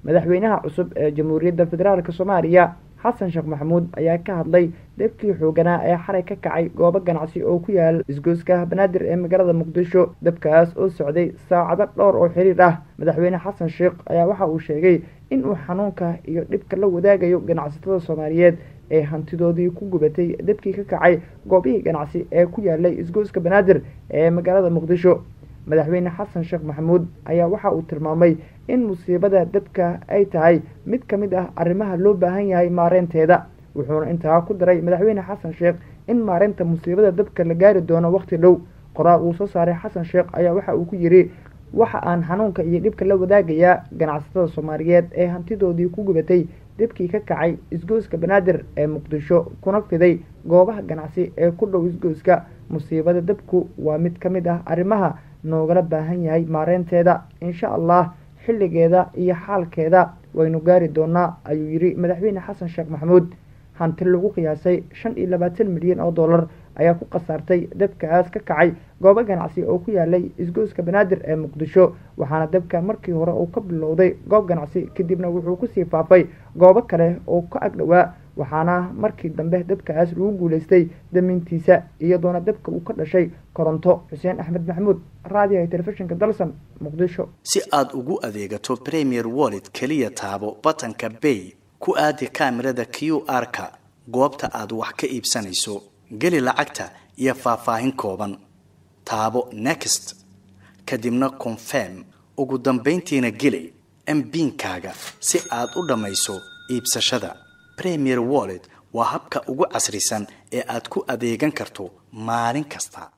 madaxweynaha cusub ee jamhuuriyadda federaalk soomaaliya xasan sheekh maxamuud ayaa ka hadlay dabkii xooganaa ee xalay ka kacay goobo ganacsi oo ku yaala isgoyska banaadir ee magaalada muqdisho dabkaas oo socday saacado dhowr oo xiriir ah madaxweyne xasan sheekh ayaa waxa uu sheegay in uu xanuunka iyo dhibka la wadaagayo ganacsatada soomaaliyeed ee hantidoodii ku gubatay dabkii ka kacay goobihii ganacsi ee ku yaalay isgoyska banaadir ee magaalada muqdisho madaxweyne xasan sheekh maxamuud ayaa waxa uu tilmaamay in musiibada dabka ay tahay mid ka mid ah arrimaha loo baahan yahay maareynteeda wuxuuna intaa ku daray madaxweyne xasan sheekh in maareynta musiibada dabka la gaari doono waqti dhow qoraal uu soo saaray xasan sheekh ayaa waxa uu ku yidhi waxa aan xanuunka iyo dhibka la wadaagayaa ganacsatada soomaaliyeed ee hantidoodii ku gubatay dibkii ka kacay isgoyska banaadir ee muqdisho kuna fiday goobaha ganacsi ee ku dhow isgoyska musiibada dabku waa mid ka mid ah arrimaha noogala baahan yahay maareynteeda insha allah xilligeeda iyo xaalkeeda waynu gaari doonaa ayuu yidhi madaxweyne xasan sheekh maxamuud hanti lagu qiyaasay shan iyo labaatan milyan oo dollar ayaa ku khasaartay dabkaas ka kacay goobo ganacsi oo ku yaalay isgoyska banaadir ee muqdisho waxaana dabka markii hore uu ka bilowday goob ganacsi kadibna wuxuu kusii faafay goobo kale oo ka agdhowaa waxaana markii dambe dabkaas lagu guuleystay damintiisa iyadoona dabka uu ka dhashay koronto xuseen axmed maxamuud raadiyaha telefishinka dalsan muqdisho si aada ugu adeegato premier wallet keliya taabo batanka bay ku aadi kaamirada q r-ka goobta aad wax ka iibsanayso geli lacagta iyo faahfaahin kooban taabo next kadibna confirm ugu dambayntiina geli mbiinkaaga si aad u dhammayso iibsashada premier wallet waa habka ugu casrisan ee aad ku adeegan karto maalin kasta